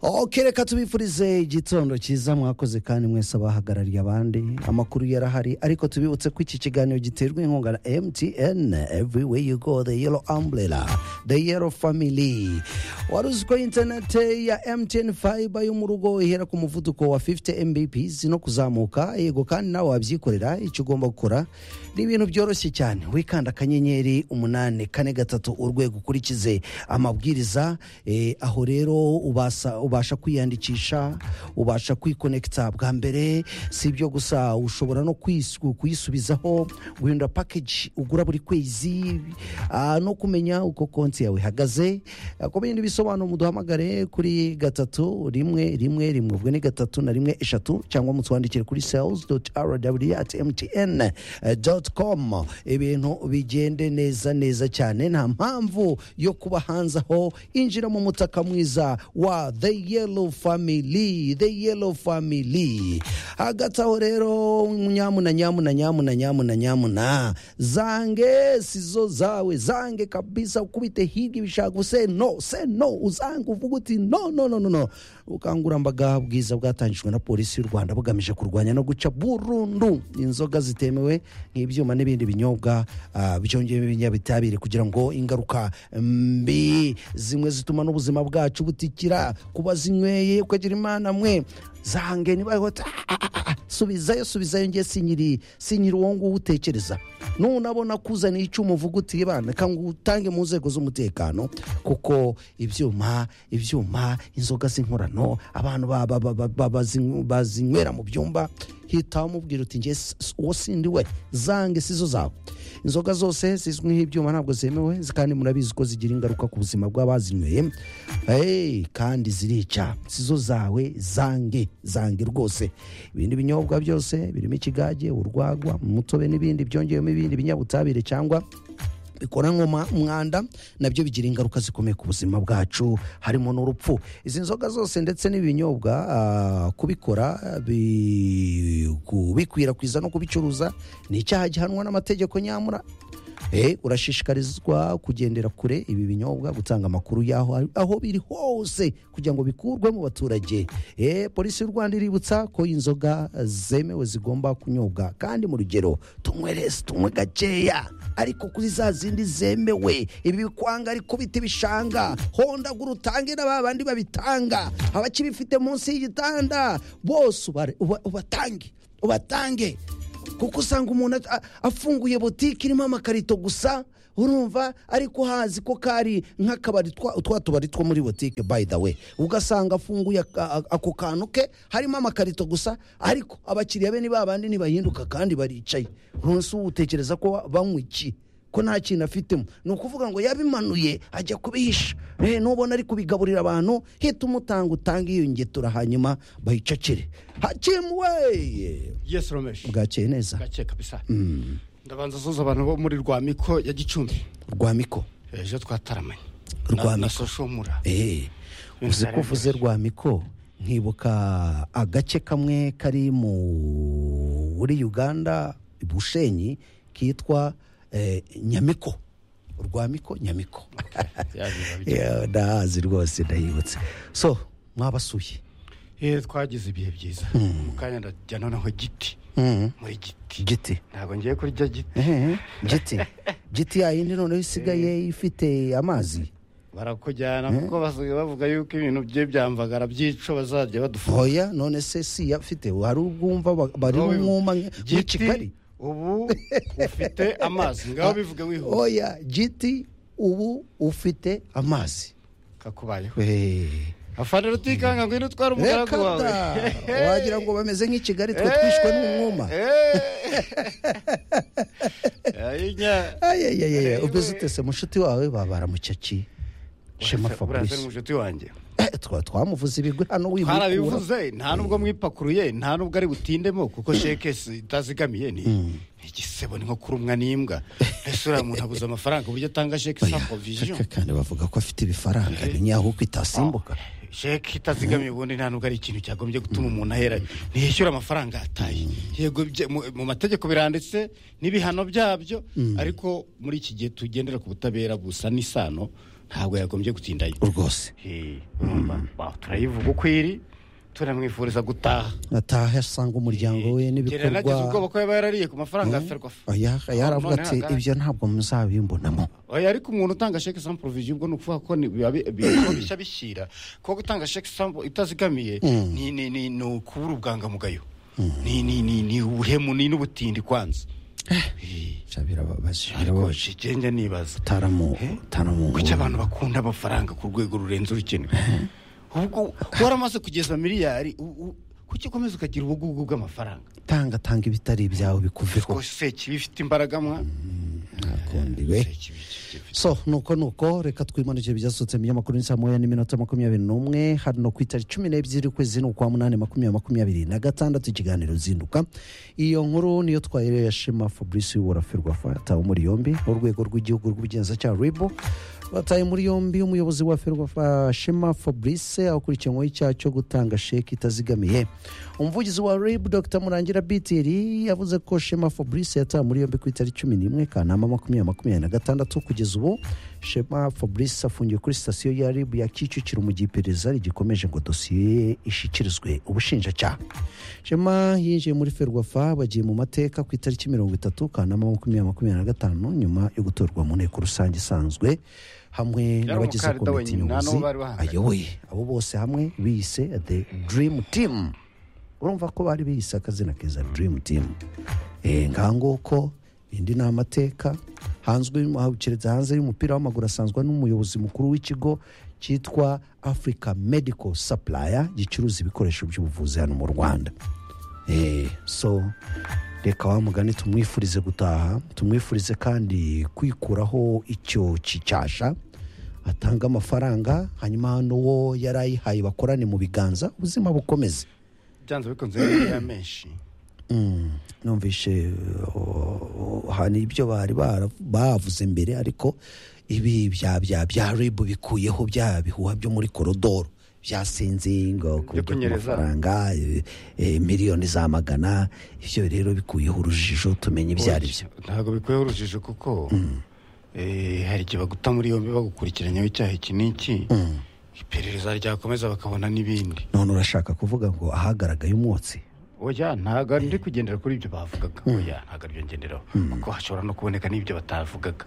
oke reka tubifurize igitondo cyiza mwakoze kandi mwese abahagarariye abandi amakuru yarahari ariko tubibutse ko iki kiganiro giterwa inkunga na mtn everywhere you go the yellow umbrella the yellow family wari uzi ko interinete ya mtn fiber yo mu rugo ihera ku muvuduko wa 50 mbps no kuzamuka yego kandi nawe wabyikorera icyo ugomba gukora ni ibintu byoroshye cyane wikanda akanyenyeri umunani kane gatatu urwego ukurikize amabwiriza eh, aho rero ubasa, ubasha kwiyandikisha ubasha kwikonekita bwa mbere si ibyo gusa ushobora no kwisu- kuyisubizaho guhindura package ugura buri kwezi ah, no kumenya uko konti yawe ihagaze Ah, ku bindi bisobanuro muduhamagare kuri gatatu rimwe rimwe rimwe ubwo ni gatatu na rimwe eshatu cyangwa mutwandikire kuri sales rw at mtn com ibintu bigende neza neza cyane nta mpamvu yo kuba hanze aho injira mu mutaka mwiza wa the yellow family the yellow family hagati aho rero nyamuna nyamuna nyamuna nyamuna nyamuna zange sizo zawe zange kabisa ukubite hirya ibishaka guse no se no uzange uvuga uti no no no no no ubukangurambaga bwiza bwatangijwe na polisi y'u rwanda bugamije kurwanya no guca burundu inzoga zitemewe nk'ibyuma n'ibindi binyobwa ah, byongewemo ibinyabitabire kugira ngo ingaruka mbi zimwe zituma n'ubuzima bwacu butikira kuba zinyweye ukagira imana mwe zange niba yota subizayo subizayo ngiye sinyiri sinyiri uwo nguwo utekereza nunabona kuzana icyuma uvuga uti bana reka ngo utange mu nzego z'umutekano kuko ibyuma ibyuma inzoga z'inkorano abantu ba- ba- ba- ba- ba- bazin- bazinywera mu byumba hita umubwira uti ngiye s- s- uwo sindi we zange sizo zawe inzoga zose zizwi nk'ibyuma ntabwo zemewe zi- kandi murabizi ko zigira ingaruka ku buzima bw'abazinyweye hey, kandi zirica sizo zawe zange zange rwose ibindi binyobwa byose birimo ikigage urwagwa umutobe n'ibindi byongewemo ibindi binyabutabire cyangwa bikoranwa umwanda nabyo bigira ingaruka zikomeye ku buzima bwacu harimo n'urupfu izi nzoga zose ndetse n'ibinyobwa ah, kubikora bi- kubikwirakwiza no kubicuruza ni icyaha gihanwa n'amategeko nyamura Eh, urashishikarizwa kugendera kure ibi binyobwa gutanga amakuru yaho aho biri hose kugira ngo bikurwe mu baturage Eh, polisi y'u rwanda iributsa ko inzoga zemewe zigomba kunyobwa kandi mu rugero tunywe resi tunywe gakeya ariko kuri za zindi zemewe ibi bikwanga ariko biti bishanga hondagura utange na ba bandi babitanga abakibifite munsi y'igitanda bose ubare- uba- ubatange ubatange kuko usanga umuntu a- afunguye botike irimo amakarito gusa urumva ariko hazi ko kari nk'akabari twa twa tubari two muri botike by the way ugasanga afunguye aka- a- ako kantu ke harimo amakarito gusa ariko abakiriya be ni ba bandi ntibahinduka kandi baricaye umunsi utekereza ko ba- banywa iki ko nta kintu afitemo ni ukuvuga ngo yabimanuye ajya kubihisha Eh, nubona ari kubigaburira abantu hita umutanga utanga iyo ngetura hanyuma bayicacire hakimu weye yes romesh bwakeye neza gake kabisa ndabanza asoza abantu bo muri rwamiko ya gicumbi rwa miko ejo twataramanye Rwamiko. na soshomura Eh, uzi ko uvuze rwa miko nkibuka agace kamwe kari mu muri uganda bushenyi kitwa eh, nyamiko rwa miko nyamiko Yeah, ndahazi rwose ndayibutse so mwabasuye Eh, twagize ibihe byiza mu kanya ndajya noneho giti Mhm. muri giti giti ntabwo ngiye kurya giti Ehe, giti giti yayindi noneho isigaye ifite amazi barakujyana kuko basigaye bavuga yuko ibintu bye byamvagara byico bazajya badufunga hoya none se si yafite hari ubwumva ba- bari Wowe umwuma giti, w'ikigari ubu ufite amazi ngaho bivuga wihuta oya giti ubu ufite amazi kakubayeho reka afana rutikanga ngwino utwara umugaragu wawe da! wagira ngo bameze nk'ikigali twe twishwe n'umwuma ayayaya ubeze utese mushuti wawe babara mu cyaki shema fabrice mushuti wanjye Eh, twa twamuvuze ibigwi hano wibikura twarabivuze nta nubwo mwipakuruye nta nubwo ari butindemo kuko sheke itazigamiye ni ni igisebo ni nko kurumwa n'imbwa ese uriya muntu abuze amafaranga uburyo atanga sheke sa provision kandi bavuga ko afite ibifaranga ninyaho uko itasimbuka sheke itazigamiye ubundi nta nubwo ari ikintu cyagombye gutuma umuntu ahera ntiyishyura amafaranga ataye yego bye- mu- mu mategeko biranditse n'ibihano byabyo ariko muri iki gihe tugendera ku butabera busa n'isano ntabwo yagombye gutindayo rwose Eh, urumva? Ba, turayivuga uko iri turamwifuriza gutaha ataha asanga umuryango we Gerard nagize ubwoba n'ibikorwa ko yaba yarariye ku mafaranga ya ferwafa Oya, yaravuga None ati hagara- ibyo ntabwo muzabimbonamo oya ariko umuntu utanga sheke sans provision ubwo ni ukuvuga ko ni- biba bi- biba bishya bishyira kuko gutanga sheke sans itazigamiye ni ni ni ni ukubura ubwangamugayo ni ni ni ni ubuhemu ni n'ubutindi kwanza Eh, Bya birababaje ariko shenge nibaza utaramu utaramu kuki abantu bakunda amafaranga ku rwego rurenze urukenewe ubwo waramaze kugeza miliyari u- u- kuki ukomeza ukagira ubugugu bw'amafaranga tanga tanga ibitari ibyawe bikuveho rwose kiba ifite imbaraga mwa ntakundi we Sekibi, sekibi. so nuko nuko reka twimanukire ibyasohotse mu binyamakuru ni saa moya n'iminota makumyabiri n'umwe hano ku itariki cumi n'ebyiri ukwezi ni ukwa munani makumyabiri makumyabiri na gatandatu ikiganiro zinduka iyo nkuru niyo twahereye Shema fabrice w'uburafu rwafa yatawe muri yombi urwego rw'igihugu rw'ubugenzacyaha ribu bataye muri yombi umuyobozi wa ferwafa shema fabrice akurikiranyweho icyaha cyo gutanga sheki itazigamiye umuvugizi wa rib dr murangira bitiri yavuze ko shema fabrice yatawe muri yombi ku itariki cumi n'imwe kanama makumyabiri makumyabiri na gatandatu kugeza ubu shema fabrice afungiwe kuri sitasiyo ya rib ya kicukiro mu gihe iperereza rigikomeje ngo dosiye ye ishyikirizwe ubushinjacyaha shema yinjiye muri ferwafa bagiye mu mateka ku itariki mirongo itatu kanama makumyabiri makumyabiri na gatanu nyuma yo gutorwa mu nteko rusange isanzwe hamwe n'abagize umukandida komite wenyine, nta nyobozi n'uwo bari bahanganye. ayoboye abo bose hamwe biyise the dream team urumva ko bari biyise akazina keza dream team Eh, ngaha nguko indi ni amateka hanzwe keretse hanze y'umupira w'amaguru asanzwe n'umuyobozi mukuru w'ikigo cyitwa africa medical supplier gicuruza ibikoresho by'ubuvuzi hano mu rwanda Eh, so reka wa mugani tumwifurize gutaha tumwifurize kandi kwikuraho icyo kicyasha atanga amafaranga hanyuma n'uwo yari ayihaye bakorane mu biganza ubuzima bukomeze byanze bikunze rero ya menshi Mm, numvishe uh, hari ibyo bari bara- bavuze mbere ariko ibi bya bya bya ribu bikuyeho bya bihuha byo muri korodoro bya sinzingo Byo kunyereza. amafaranga eh, eh, miliyoni za magana ibyo rero bikuyeho urujijo tumenye ibyo ari byo ntabwo bikuyeho urujijo kuko eh, hari igihe baguta muri yombi bagukurikiranyaho icyaha iki n'iki iperereza ryakomeza bakabona n'ibindi none urashaka kuvuga ngo ahagaragaye umwotsi oya ntabwo ndi kugendera kuri ibyo bavugaga oya ntabwo aribyo ngenderaho kuko hashobora no kuboneka n'ibyo batavugaga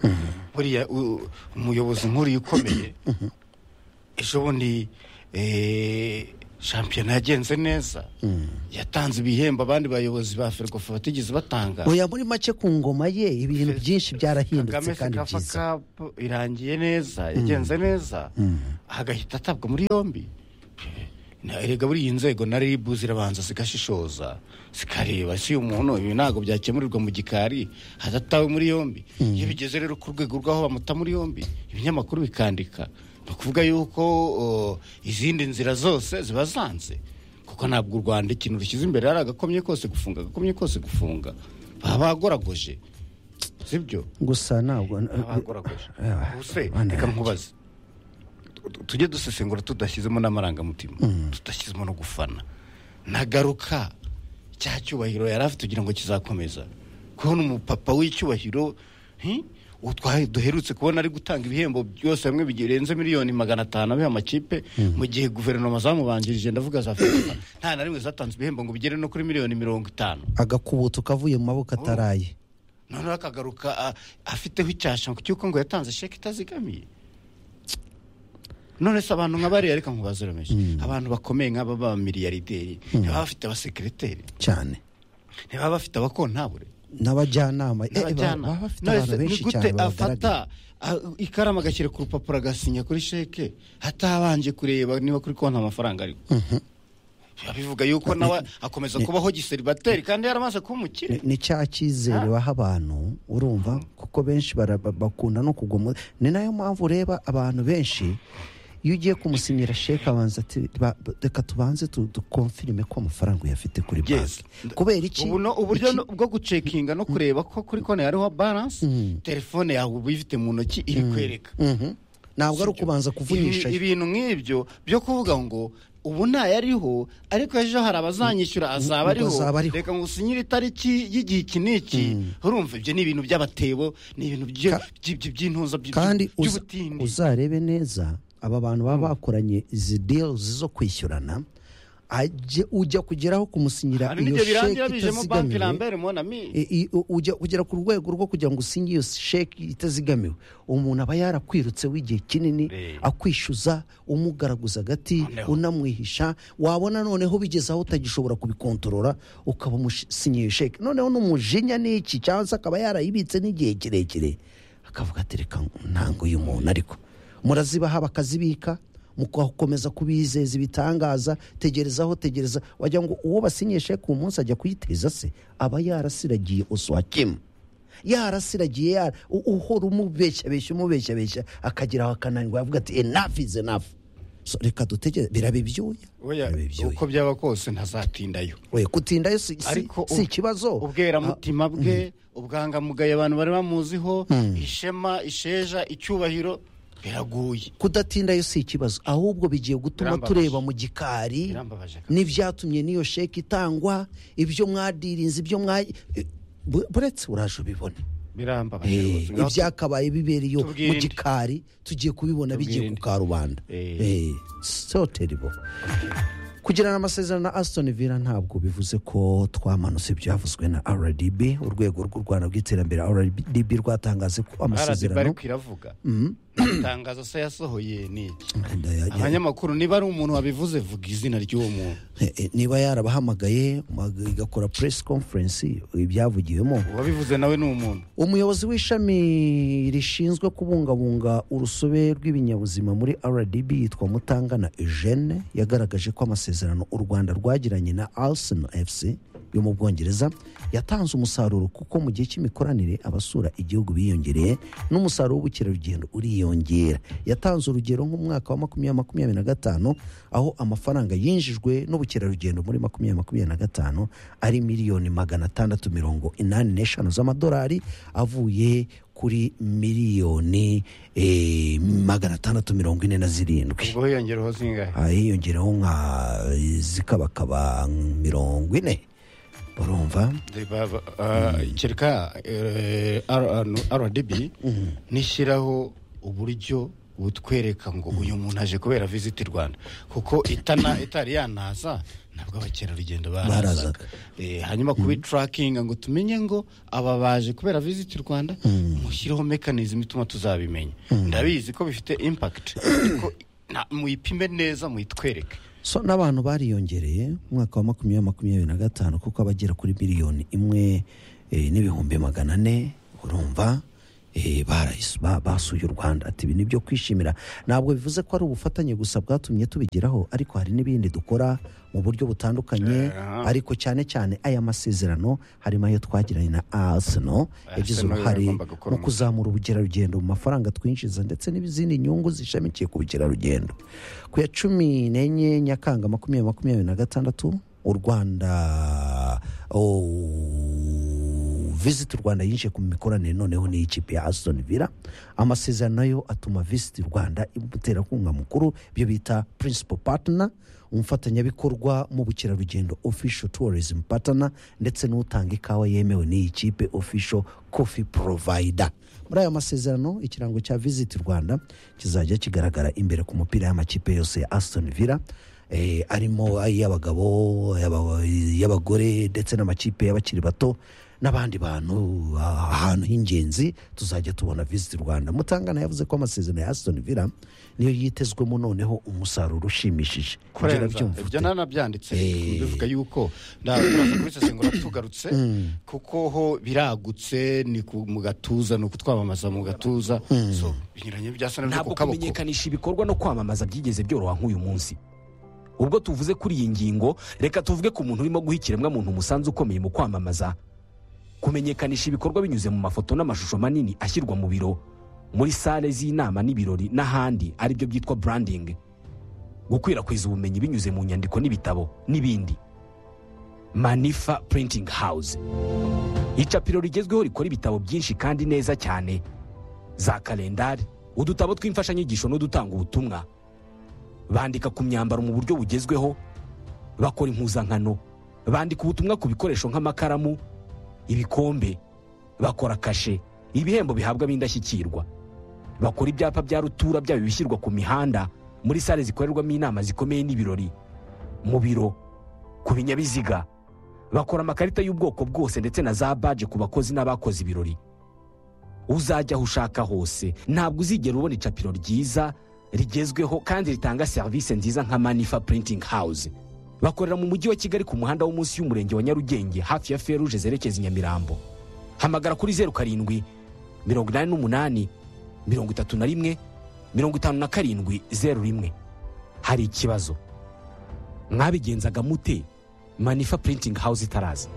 buriya u- umuyobozi nk'uriya ukomeye ejo bundi eh, shampiyona yagenze neza yatanze ibihembo abandi bayobozi ba ferwafa batigeze batanga oya muri make ku ngoma ye ibintu byinshi byarahindutse kagame kandi sekafa byiza kapu irangiye neza yagenze neza agahita atabwa muri yombi Na- erega buriya inzego na ribu zirabanza zigashishoza zikareba si uyu muntu ibi ntabwo byakemurirwa mu gikari hadatawe muri yombi iyo bigeze rero ku rwego rw'aho bamuta muri yombi ibinyamakuru bikandika ni ukuvuga yuko o, izindi nzira zose ziba zanze kuko ntabwo u rwanda ikintu rushyize imbere ari agakomye kose gufunga agakomye kose gufunga baba bagoragoje sibyo gusa ntabwo abagoragoje Eh, ubuse bana reka yanjye. nkubaze Tu- tu- tujye dusesengura tudashyizemo n'amarangamutima tudashyizemo no gufana nagaruka cya cyubahiro yari afite kugira ngo kizakomeza kubona umupapa w'icyubahiro hi, uwo twa- duherutse kubona ari gutanga ibihembo byose hamwe birenze miliyoni magana atanu abiha amakipe mu gihe guverinoma zamubanjirije ndavuga za FIFA nta na rimwe zatanze ibihembo ngo bigere no kuri miliyoni mirongo itanu agakubutu kavuye mu maboko ataraye noneho akagaruka a- afiteho icyasha cy'uko ngo yatanze sheke itazigamiye none se abantu nka bariya reka nkubaze remeje abantu bakomeye nk'aba b'abamiliyarideri ntibaba bafite abasekiriteri cyane ntibaba bafite abakontabure n'abajyanama eh, eh, n'abajyana baba bafite None abantu se ni benshi gute cyane bagaragara afata a- ikaramu agashyira ku rupapuro agasinya kuri sheke atabanje kureba niba kuri konti amafaranga ariho biba bivuga yuko nawe akomeza kubaho giseribateri kandi yaramaze kuba umukire Ni- ni cya cyizere baha abantu urumva kuko benshi bara- ba- bakunda no kugwa mu ni nayo mpamvu ureba abantu benshi iyo ugiye kumusinyira sheke abanza ati "Ba- ba- reka tubanze tu- dukonfirime ko amafaranga uyafite kuri Yes. banki kubera iki ubu no- uburyo Iki- no- bwo gucekinga no kureba ko kuri konti hariho balance telefone yawe uba uyifite mu ntoki iri kwereka Mhm. ntabwo ari ukubanza Ibi- kuvunyisha ibintu nk'ibyo byo kuvuga ngo ubu ntayariho ariko ejo hari abazanyishyura azaba ariho Azaba ariho. reka ngo usinyire itariki y'igihe iki n'iki urumva ibyo ni ibintu by'abatebo ni ibintu byo- Ka- byi- byi- by'intuza byi- kandi byi- uza- by'ubutindi uzarebe neza aba bantu baba bakoranye izi deals zo kwishyurana ajye- ujya kugeraho kumusinyira hari iyo n'ibyo birangira sheki bijemo banki itazigamiwe rambere monami I- i- u- ujya kugera ku rwego rwo kugira ngo usinye iyo sheki itazigamiwe umuntu aba yarakwirutse w'igihe kinini Eh. akwishyuza umugaraguza agati Noneho. unamwihisha wabona noneho bigeze aho utagishobora kubikontorora ukaba umusinyiye iyo sheki noneho n'umujinya n'iki cyangwa se akaba yarayibitse n'igihe kirekire akavuga ati reka ntango uyu muntu ariko murazibaha bakazibika mugakomeza kubizeza ibitangaza tegerezaho tegereza wagira ngo uwo basinyiye sheke uwo munsi ajya kuyiteza se aba yarasiragiye uswakimu yarasiragiye yara u- uhora umubeshyabeshya umubeshyabeshya akagera aho akananirwa yavuga ati enafu izi enafu reka dutegereze biraba ibyuya oya biraba ibyuya uko byaba kose ntazatindayo we gutindayo si, si, ariko si ikibazo ubweramutima bwe ubwangamugayo abantu bari bamuziho ishema isheja icyubahiro biraguye kudatindayo si ikibazo ahubwo bigiye gutuma Birambabaje. tureba mu gikari Birambabaje kabisa. n'ibyatumye n'iyo sheki itangwa ibyo mwadirinze ibyo mwa Bu- buretse uraje ubibone birambabaje Eh, rwose. Ngaho ibyakabaye bibereye mu Tubwirinde. gikari tugiye kubibona bigiye ku Tubwirinde. karubanda Eh. Eh, so terrible kugirana amasezerano na Aston Villa ntabwo bivuze ko twamanutse ibyavuzwe na RDB urwego rw'u Rwanda rw'iterambere RDB rwatangaze ko RDB amasezerano ariko iravuga itangazo se yasohoye ni iki Ndayajya- abanyamakuru niba ari umuntu wabivuze vuga izina ry'uwo muntu Eh, eh, niba yarabahamagaye mag- igakora press conference ibyavugiwemo uwabivuze nawe ni umuntu umuyobozi w'ishami rishinzwe kubungabunga urusobe rw'ibinyabuzima muri rdb yitwa mutangana eugene yagaragaje ko amasezerano u rwanda rwagiranye na arsenal fc yo mu bwongereza yatanze umusaruro kuko mu gihe cy'imikoranire abasura igihugu biyongereye n'umusaruro w'ubukerarugendo uriyongera yatanze urugero nk'umwaka wa makumyabiri makumyabiri na gatanu aho amafaranga yinjijwe n'ubukerarugendo muri makumyabiri makumyabiri na gatanu ari miliyoni magana atandatu mirongo inani n'eshanu z'amadolari avuye kuri miliyoni eh, magana atandatu mirongo ine na zirindwi ubwo hiyongereho zingahe Ah, hiyongeraho nka zikabakaba mirongo ine urumva Ba- ba- ah, kereka eh, R- ano, rdb nishyiraho uburyo butwereka ngo uyu muntu aje kubera visit rwanda kuko itana itari yanaza ntabwo abakerarugendo Barazaga. barazaga Eh, hanyuma kubi turakinga ngo tumenye ngo aba baje kubera visit rwanda mushyireho mekanizm ituma tuzabimenya ndabizi ko bifite impact ariko na- muyipime neza muyitwereke so n'abantu bariyongereye umwaka wa makumyabiri makumyabiri na gatanu kuko abagera kuri miliyoni imwe eh, n'ibihumbi magana ane urumva eh, barayis- ba- basuye u rwanda ati ibi ni ibyo kwishimira ntabwo bivuze ko ari ubufatanye gusa bwatumye tubigeraho ariko hari n'ibindi dukora mu buryo butandukanye Aha. ariko cyane cyane aya masezerano harimo ayo twagiranye na arsenal yagize Arsenal uruhare yagombaga gukora mu kuzamura ubukerarugendo mu mafaranga twinjiza ndetse n'izindi nyungu zishamikiye ku bukerarugendo ku ya cumi n'enye nyakanga makumyabiri makumyabiri na gatandatu u rwanda oh, visit rwanda yinjiye ku mikoranire noneho n'ikipe ya aston villa amasezerano nayo atuma visit rwanda umuterankunga mukuru ibyo bita principal partner umufatanyabikorwa mu bukerarugendo official tourism partner ndetse n'utanga ikawa yemewe n'iyi kipe official coffee provider muri aya masezerano ikirango cya visit rwanda kizajya kigaragara imbere ku mupira y'amakipe yose ya aston villa eh, arimo ay'abagabo ay'aba- y'abagore ndetse n'amakipe y'abakiri bato n'abandi bantu ah, ahantu h'ingenzi tuzajya tubona visit rwanda mutangana yavuze ko amasezerano ya aston villa niyo yitezwemo noneho umusaruro ushimishije Ibyo kurenza urabyumva ibyo ute? nanabyanditse Eh. bivuga yuko ndaza kubisesengura tugarutse kuko ho biragutse ni ku- mu gatuza ni ukutwamamaza mu gatuza so binyuranye byasa n'ibyo ku ntabwo kaboko kumenyekanisha ibikorwa no kwamamaza byigeze byoroha nk'uyu munsi ubwo tuvuze kuri iyi ngingo reka tuvuge ku muntu urimo guha ikiremwamuntu umusanzu ukomeye mu kwamamaza kumenyekanisha ibikorwa binyuze mu mafoto n'amashusho manini ashyirwa mu biro muri sale z'inama n'ibirori n'ahandi aribyo byitwa branding gukwirakwiza ubumenyi binyuze mu nyandiko n'ibitabo n'ibindi manifa printing house icapiro rigezweho rikora ibitabo byinshi kandi neza cyane za kalendari udutabo tw'imfashanyigisho n'udutanga ubutumwa bandika ku myambaro mu buryo bugezweho bakora impuzankano bandika ubutumwa ku bikoresho nk'amakaramu ibikombe bakora kashe ibihembo bihabwa ab'indashyikirwa bakora ibyapa bya rutura byaba ibishyirwa ku mihanda muri sale zikorerwamo inama zikomeye n'ibirori mu biro ku binyabiziga bakora amakarita y'ubwoko bwose ndetse na za baje ku bakozi n'abakoze ibirori uzajya aho ushaka hose ntabwo uzigera ubona icapiro ryiza rigezweho kandi ritanga serivisi nziza nka manifa printing house bakorera mu mujyi wa kigali ku muhanda wo munsi y'umurenge wa nyarugenge hafi ya feruje zerekeza i nyamirambo hamagara kuri zeru karindwi mirongo inani n'umunani mirongo itatu na rimwe mirongo itanu na karindwi zeru rimwe hari ikibazo mwabigenzaga mute manifa printing house itaraza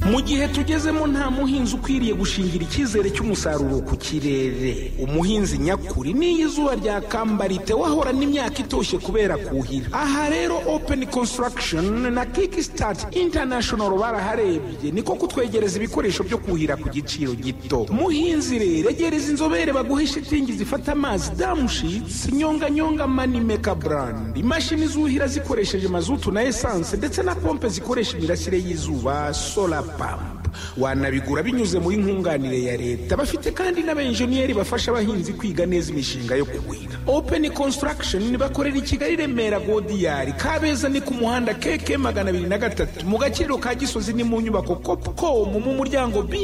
mu gihe tugezemo nta muhinzi ukwiriye gushingira icyizere cy'umusaruro ku kirere umuhinzi nyakuri n'iyo izuba ryakambarite wahorana imyaka itoshye kubera kuhira aha rero open construction na kickstart international baraharebye niko kutwegereza ibikoresho byo kuhira ku giciro gito muhinzi rero egereza inzobere baguhe shitingi zifata amazi damushitsi nyonganyonga manimeka brand imashini zuhira zikoresheje mazutu na esanse ndetse na pompe zikoresha imirasire y'izuba solar pampa wanabigura binyuze muri nkunganire ya leta bafite kandi n'abenjeniyeri bafasha abahinzi kwiga neza imishinga yo kuhira open construction bakorera i kigali remera godiyari kabeza ni ku muhanda keke magana abiri na gatatu mu gaciro ka gisozi ni mu nyubako copcom mu muryango br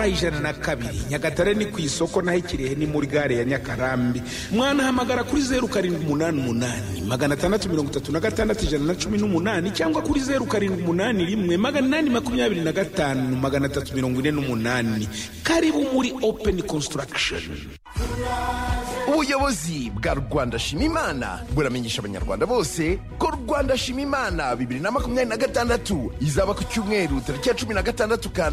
ijana na kabiri nyagatare ni ku isoko naho ikirehe ni muri gare ya nyakarambi mwanahamagara kuri zeru karindwi umunani umunani magana atandatu mirongo itatu na gatandatu ijana na cumi n'umunani cyangwa kuri zeru karindwi umunani rimwe magana inani makumyabiri na gatanu magana atatu mirongo ine n'umunani karibu muri open construction ubuyobozi bwa rwanda shima imana buramenyesha abanyarwanda bose ko rwanda shima imana bibiri na makumyabiri na gatandatu izaba ku cyumweru tariki ya cumi na gatandatu ka